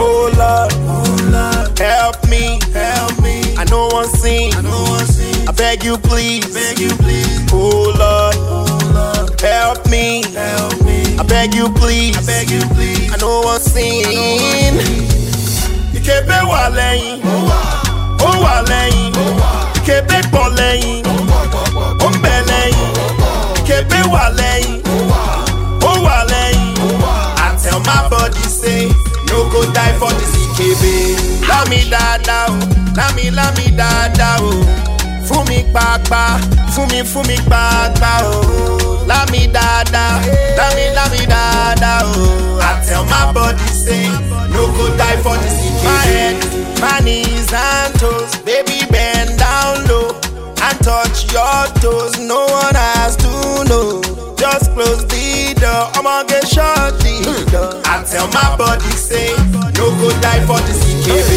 Oh Lord, help me, Help me. I know one sin. I know one sin. I beg you please, Beg you please. oh Lord, Oh Lord, help me. help me. I beg you please, I beg you please. I know one sin. Ìkébé wà lẹ́yìn, ó wà lẹ́yìn, ìkébé pọ̀ lẹ́yìn, ó ń bẹ lẹ́yìn, ìkébé wà lẹ́yìn, ó wà lẹ́yìn. I tell my body say, no go die for this ìkébé. Lámi dáadáa o, lámi lámi dáadáa o. Fún mi pàápàá, fún mi fún mi pàápàá o. Lámi dáadáa, lámi lámi dáadáa o. I tell my body say, no go die for this ìkébé. My head, my knees and toes, baby bend down low and touch your toes. No one has to know. Just close the door. I'ma get shut the door. I tell my body say, no go die for this KB.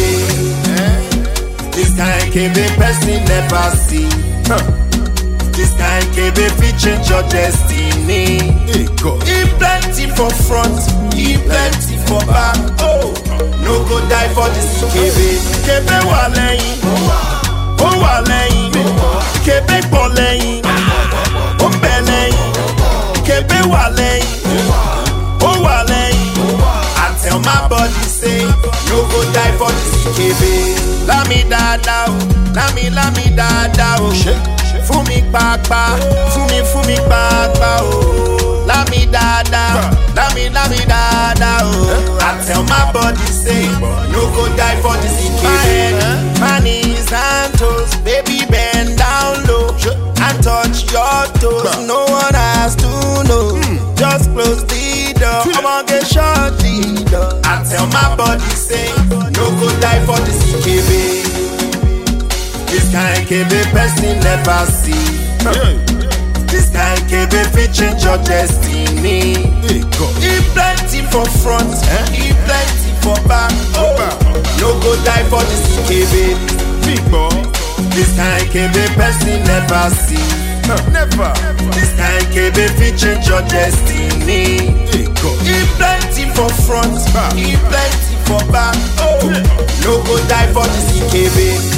This kind KB person never see. This kind KB fit change your destiny. He plenty for front, he plenty for back. Oh, no go die for this KB. KB wà lẹ́yìn, ó wà lẹ́yìn, KB pọ̀ lẹ́yìn, ó ń bẹ lẹ́yìn, KB wà lẹ́yìn, ó wà lẹ́yìn. I tell my body say, no go die for this KB. Lámi dáadáa o, lámi lámi dáadáa o. Fún mi pàápàá, fún mi fún mi pàápàá o. Lámi dáadáa, lámi lámi dáadáa o. I tell my body say, no go die for this KB. My head, my knees and toes, baby bend down low and touch your toes. No one has to know. Just close the door. I'ma get shut the door. I tell my body say, no go die for this KB. This kind KB person never see. This kind KB fit change your destiny. He plenty for front, he plenty for back. Oh, no go die for this KB. This kind KB person never see. Never. This kind KB fit change your destiny. He plenty for front, he plenty for back. Oh, no go die for this KB.